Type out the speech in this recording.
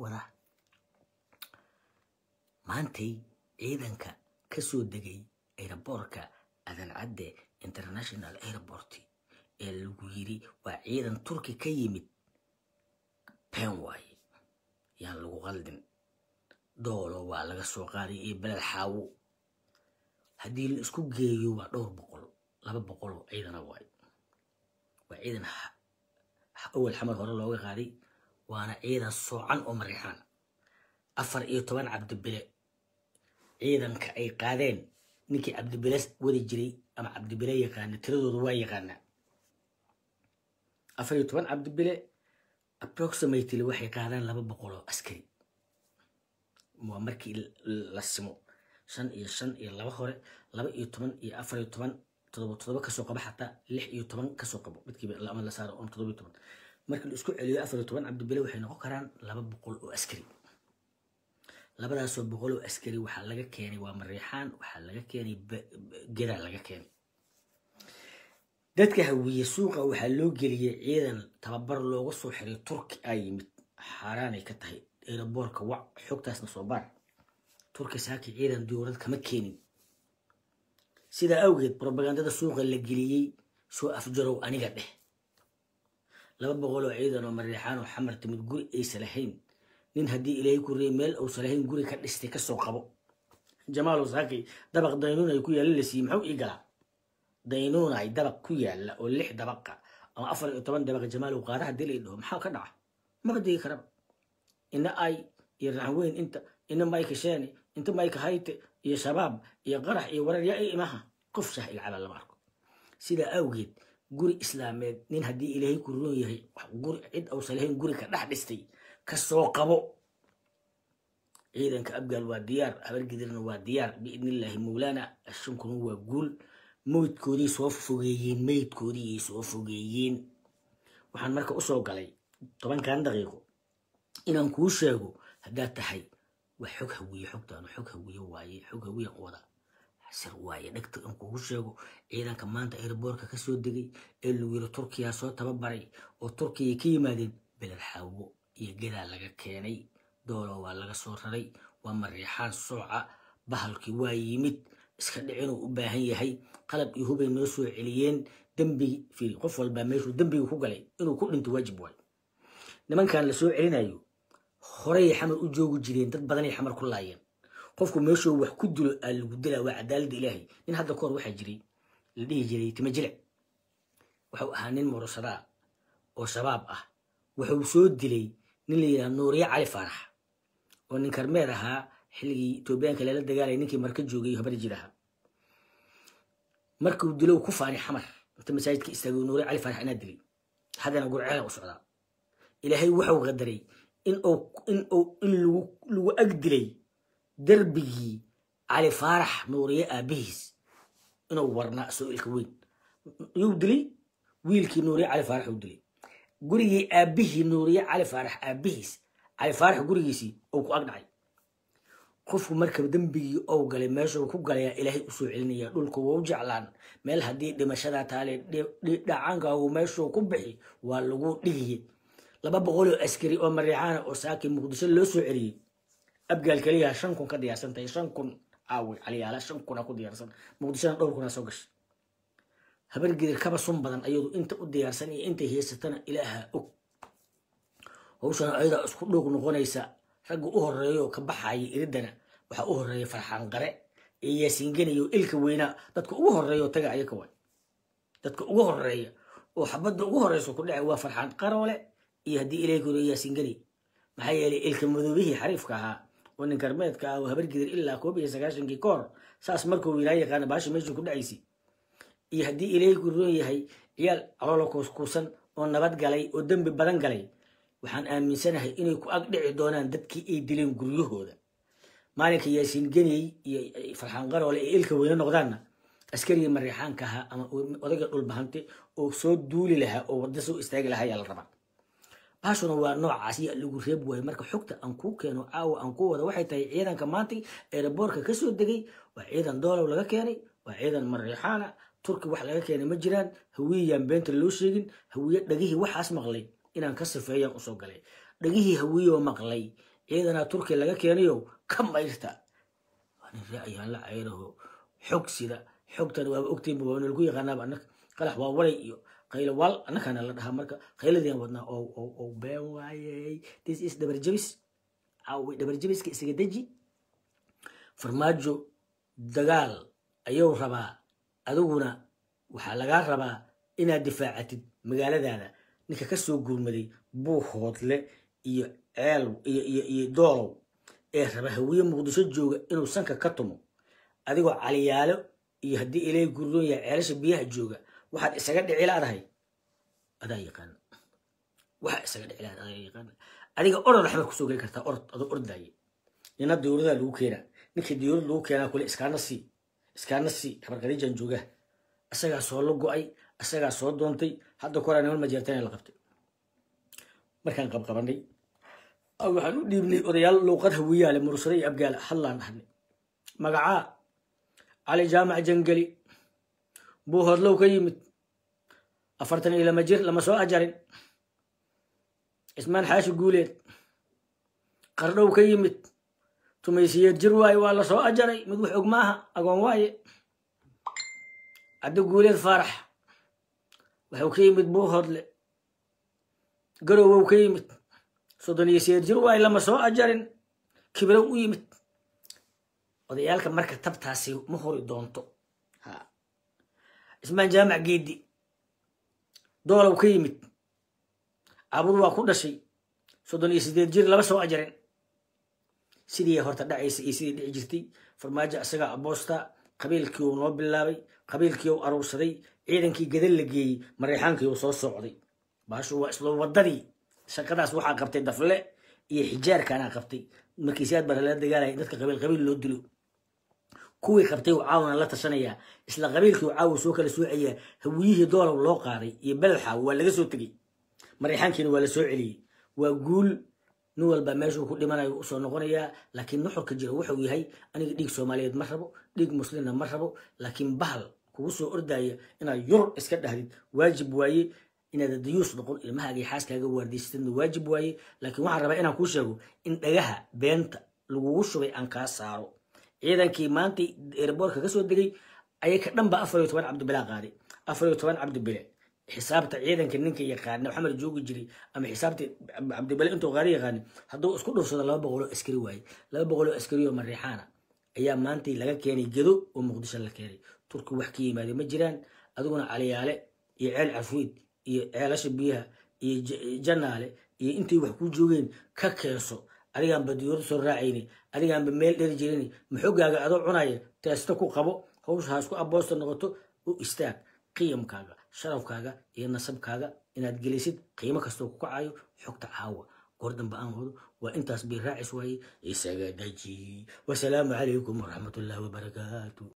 wadaa maantay ciidanka ka soo degay aeroboortka adancadde international airport ee lagu yiri waa ciidan turki ka yimid been waaye yaan lagu qaldin doolo waa laga soo qaaday iyo beled xaawo haddii la isku geeyo waa dhowr boqol laba boqol oo ciidana waaye waa ciidan awal xamar hore looga qaaday waana ciidan soocan oo mariixaan afar iyo toban cabdibile ciidanka ay qaadeen ninkii cabdibile wadi jiray ama cabdibile yaqaana tiradooda waa yaqaanaa afar iyo toban cabdibile approximately waxay qaadaan laba boqol oo askari waa markii la simo shan iyo shan iyo laba hore laba iyo toban iyo afar iyo toban todoba todoba kasoo qabo xataa lix iyo toban kasoo qabo midkiiba ama la saaro on todoba iyo toban markii la isku celiyo afar iyo toban cabdibile waxay noqon karaan laba boqol oo askari labadaasoo boqol oo askari waxaa laga keenay waa mariixaan waxaa laga keenay gedaa laga keenay dadka hawiye suuqa waxaa loo geliyey ciidan tababar looga soo xiray turki aa yimid xaaraanay ka tahay eeraboorka wac xogtaasna soo baar turki saaki ciidan dowlad kama keenin sidaa awgeed brobagandada suuqa la geliyey soo afjarow aniga dheh laba boqol oo ciidan oo mariixaan oo xamar timid guri aysa lahayn nin haddii ilaahay ku reey meel uusan lahayn guri ka dhistay kasoo qabo jamaalow saaki dabaq daynuun ay ku yaalla la siiyey maxuu ii galaa daynuun ay dabaq ku yaalla oo lix dabaqa ama afar iyo toban dabaqa jamaalow qaada haddii la dhaho maxaa ka dhaca maba digi karaba ina ay iyo raxweyn inta ina mayka sheene inta mayka hayte iyo shabaab iyo qarax iyo warar yaa imaha qof shah ilcaba lama arko sidaa awgeed guri islaameed nin haddii ilaahay ku roon yahay guri cid uusan lahayn guri ka dhex dhistay kasoo qabo ciidanka abgaal waa diyaar habargidirna waa diyaar biidnillaahi mowlaana ashankuna waa guul meydkoodii soo fogeeyeen meydkoodii soo fogeeyeen waxaan marka usoo galay tobankan daqiiqo inaan kuu sheego haddaad tahay waa xog hawiye xogtaanu xog hawiye waaye xog hawiye wada sir waaye dhegta in kugu sheego ciidanka maanta airboorka kasoo degay ee lagu yiri turkiya soo tababaray oo turkiya ka yimaadeen beled xaawo iyo gedaa laga keenay doolo waa laga soo raray waa mariixaan sooca bahalkii waa yimid iska dhicinuu u baahan yahay qalab iyo hubay noo soo celiyeen dembigi fiiri qof walbaa meeshuu dembiga ku galay inuu ku dhinto waajib waayo nimankan la soo celinayo horey xamar u joogi jireen dad badanay xamar ku laayeen qofku meeshuu wax ku dilo aa lagu dilaa waa cadaaladda ilaahay nin hadda kahor waxaa jiray la dhihi jiray tima jilic wuxuu ahaa nin murusadaa oo shabaab ah wuxuu soo dilay nin la yidhaha nuuriye cali faarax oo nin karmeer ahaa xilligii etoobiyaanka lala dagaalaya ninkii marka joogay habar jir ahaa markuu dilow ku faani xamar inta masaajidka istaagay nuuriye cali faarax inaa dilay haddana gurceela u socdaa ilaahay wuxuu qadaray in in in lagu ag dilay derbigii cali faarax nuuriye aabihiis inuu warnaa soo ilka weyn yuu dilay wiilkii nuuriye cali faarax uu dilay gurigii aabihii nuuriye cali faarax aabihiis cali faarax gurigiisii uu ku ag dhacay qofku marka dembigii ou galay meeshuu ku galayaa ilaahay usoo celinaya dhulku wau jeclaan meel haddii dhimashadaa taale dhacankaagu meeshuu ku bixi waa lagu dhigiye laba boqoloo askari oo mariixaana oo saaki muqdisho loo soo celiyey abgaal keliyaha shan kun ka diyaarsan tahay shan kun caawi caliyaala shan kuna ku diyaarsan muqdishona dhowr kuna soo gashay habargidir kaba sun badan ayadu inta u diyaarsan iyo intay haysatana ilaaha og hawshana ayadaa isku dhuuq noqonaysa ragga u horeeyo ka baxaya iridana waxaa u horeeya farxaan qare ee yaasiinganayo ilka weynaa dadka ugu horeeya oo taga ayaka way dadka ugu horeeya oo xabadda ugu horeysa ku dhacay waa farxaan qaroole iyo haddii ilaahay kore yaasiinganay maxaa yeelay ilka madoobihii xariifka ahaa oo nin karmeedka ah oo habargidir ilaa koob iyo sagaashankii ka hor saas markuu ilaa yaqaana baasha meesha ku dhacaysay iyo haddii ilaahay ku roon yahay ciyaal caloola kuuskuusan oo nabad galay oo dembi badan galay waxaan aaminsanahay inay ku ag dhici doonaan dadkii ay dileen guryahooda maalinka yaasiin geniyey iyo farxaan qaroole ee ilka weyne noqdaanna askarigii mariixaanka ahaa ama odayga dhulbahante oo soo duuli lahaa oo wadda soo istaagi lahaa ayaa la rabaa baashuna waa noocaas ya lagu reeb waayo marka xogta aan kuu keeno caawa aan ku wada waxay tahay ciidanka maantay eeraboorka kasoo degay waa ciidan doolow laga keenay waa ciidan mariixaana turki wax laga keenay ma jiraan hawiyeyaan beenta loo sheegin hawiye dhagihii waxaas maqlay inaan ka sifeeyaan usoo galay dhagihii hawiyoo maqlay ciidanaa turkiya laga keenayo ka mayrta waana ra'ayaan la cayraho xog sida xogtan waaba ogtiinba waa nalagu yaqaanaaba annaka qalax waa walay iyo qaylo wal annakaana la dhahaa marka qayladiian wadnaa oo oo oo been waayey this is dhabarjabis caawi dhabarjabiska isaga deji farmaajo dagaal ayuu rabaa adiguna waxaa lagaa rabaa inaad difaacatid magaaladaada ninka ka soo gurmaday buuhoodle iyo ceel iyo iyo iyo doolow ee raba hawiye muqdisho jooga inuu sanka ka tumo adigoo caliyaalo iyo haddii ilaahay gurdoon yahay ceelasha biyaha jooga waxaad isaga dhici laadahay adaa yaqaana waxaa isaga dhici laadahay adaa yaqaana adiga orod axmed kusoo geli kartaa orod adoo ordaaye nina dowladaa lagu keenaa ninkii dowlad lagu keenaa kule iskaana sii iskaana sii habarqadiijaan joogaa isagaa soo la go-ay isagaa soo doontay hadda koraa niman majeertana la qabtay markaan qabqabanay waxaan u dhiibnay odayaal luuqad hawiyaale mursade iyo abgaala hadlaan dhahnay magacaa cali jaamac jangeli buu hodlow ka yimid afartan iyo lama jir lama soo ajarin cismaan xaashi guuleed qardhow ka yimid tumaysiyeed jir waaye waa la soo ajaray mid wax og maaha agoon waaye caddo guuleed faarax waxuu ka yimid buu hodle garowow ka yimid soddon iyo siyeed jir waaye lama soo ajarin kibrow u yimid odayaalka marka tabtaasi ma hori doonto ha cismaan jaamac geedi doolow ka yimid cabud waa ku dhashay soddon iyo sideed jir lama soo ajarin sidii horta dhacaysa iyo sidii dhici jirtay farmaajo isagaa aboosta qabiilkii uu noo bilaabay qabiilkii uu aruursaday ciidankii gadal la geeyey mareexaankii uu soo socday baashu waa isla wadadii shaqadaas waxaa qabtay dafle iyo xijaarkaanaa qabtay markii siyaad bara lala dagaalaya dadka qabiil qabiil loo dilo kuwii qabtay uu caawna la tashanayaa isla qabiilkii uu caawa soo kala soocayaa hawiyihii doolow loo qaaday iyo belalxaaw waa laga soo tegey mareexaankiina waa la soo celiyey waa guul nin walba meeshuu ku dhimanayo usoo noqonayaa laakiin nuxurka jira wuxuu yahay aniga dhiig soomaaliyeed ma rabo dhiig muslimna ma rabo laakiin bahal kugu soo ordaya inaad yur iska dhahdid waajib waaye inaad dayuus noqon ilmahaaga iyo xaaskaaga waardiysatadna waajib waaye laakiin waxaan rabaa inaan kuu sheego in dhagaha beenta lagugu shubay aan kaa saaro ciidankii maanta erboorka ka soo degay ayaka dhanba afar iyo toban cabdibilaa qaaday afar iyo toban cabdibile xisaabta ciidanka ninka yaqaana maxamed joogi jiray ama xisaabta cabdibale intuu qaari yaqaana hadduu isku dhursado laba boqoloo askari waaye laba boqoloo askari oo mariixaana ayaa maanta laga keenay gedo oo muqdisho la keenay turki wax ka yimaade ma jiraan adiguna caliyaale iyo ceel cafweyd iyo ceelasha biyaha iyo janaale iyo intay wax ku joogeen ka keenso adigaanba diyooda soo raacayni adigaanba meel dheri jirin maxogaaga adoo cunaya teesta ku qabo hawsha ha isku aboosta noqoto u istaag qiyamkaaga sharafkaaga iyo nasabkaaga inaad gelisid qiimo kastoo ku kacayo xogta caawa goor dambe aan wado waa intaas bay raacis waaye isaga daji wasalaamu calaykum waraxmatullaahi wabarakaatu